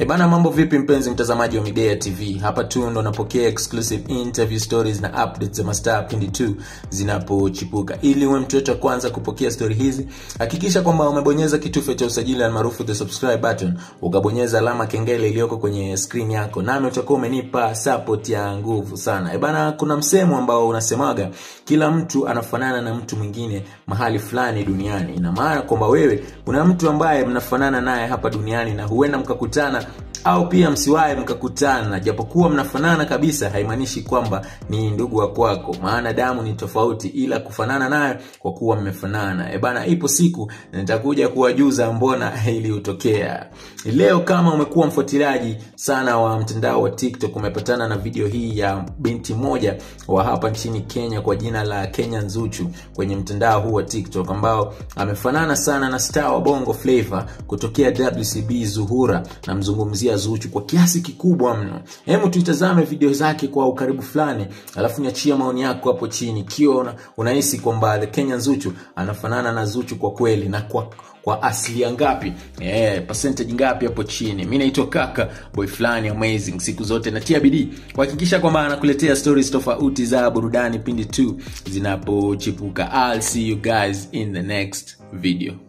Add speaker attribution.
Speaker 1: E bana, mambo vipi mpenzi mtazamaji wa Midea TV? Hapa tu ndo napokea exclusive interview stories na updates za mastaa pindi tu zinapochipuka. Ili uwe mtu wetu wa kwanza kupokea story hizi, hakikisha kwamba umebonyeza kitufe cha usajili almaarufu the subscribe button, ukabonyeza alama kengele iliyoko kwenye screen yako, nami utakuwa umenipa support ya nguvu sana. E bana, kuna msemo ambao unasemaga kila mtu anafanana na mtu mwingine mahali fulani duniani. Ina maana kwamba wewe kuna mtu ambaye mnafanana naye hapa duniani na huenda mkakutana au pia msiwahi mkakutana, japokuwa mnafanana kabisa, haimaanishi kwamba ni ndugu wa kwako, maana damu ni tofauti, ila kufanana naye kwa kuwa mmefanana. E bana, ipo siku nitakuja kuwajuza mbona iliyotokea leo. Kama umekuwa mfuatiliaji sana wa mtandao wa TikTok, umepatana na video hii ya binti moja wa hapa nchini Kenya kwa jina la Kenya Nzuchu kwenye mtandao huu wa TikTok, ambao amefanana sana na star wa Bongo Flava kutokea WCB Zuhura, namzungumzia Zuchu kwa kiasi kikubwa mno. Hebu tuitazame video zake kwa ukaribu fulani, alafu niachia maoni yako hapo chini, ikiwa unahisi kwamba the Kenya Zuchu anafanana na Zuchu kwa kweli na kwa kwa asilia ngapi eh, percentage ngapi hapo chini. Mi naitwa kaka boy fulani amazing, siku zote natia bidii kuhakikisha kwamba anakuletea stories tofauti za burudani pindi tu zinapochipuka. I'll see you guys in the next video.